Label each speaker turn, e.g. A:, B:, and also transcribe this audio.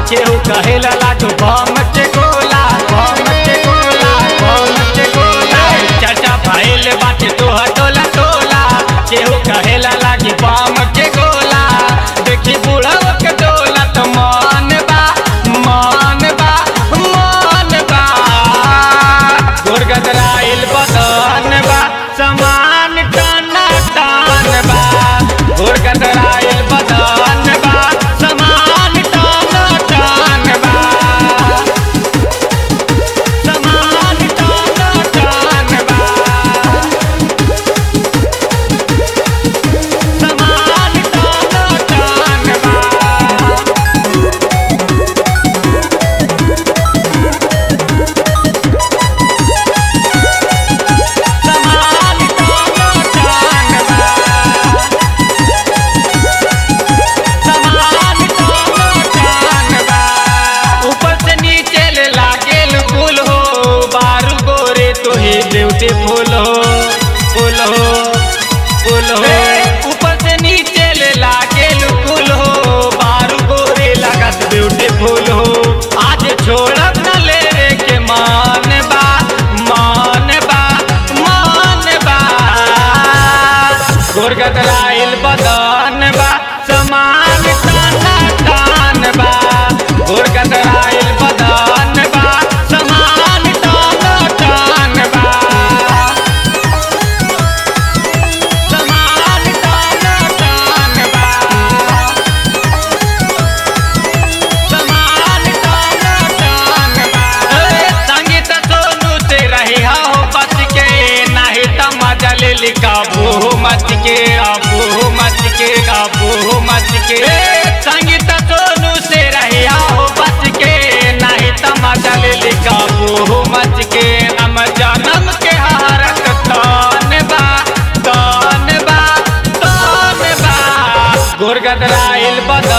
A: केहू कहेला लाडू बम के गोला बम के गोला बम के गोला चर्चा भइल बाटे तोह टोला टोला केहू कहेला लागी बम के गोला देखी बुढ़व के डोला तो मन बा मन बा मन बा गुरगदराइल बदन बा समान टना टन बा गुरगदराइल बदन बा समान टना टन बा समान टना टन बा समान टना टन बा समान टना टन बा समान टना टन बा ऊपर से नीचे ले लागेल फूल हो बारू गोरे तो ही ब्यूटीफुल हो फूल हो फूल हो ऊपर से नीचे ले लागेल फूल हो बारू गोरे लागत ब्यूटीफुल हो आज छोड़ब न ले रे के मान बा मान बा मान बा गुरगदराइल बदन बा समान ताना तान बा गुरगदराइल बदन बा समान ताना तान बा समान ताना तान बा समान ताना तान बा ए, संगीत सोनू से रही हो बच के नहीं त मजा ले ली काबू मच के आबू मच के काबू मच के ए, संगीत सोनू से रही हो बच के नहीं त मजा ले ली काबू मच के हम जनम के हारत तान बा तान बा तान बा गुरगदराइल बदन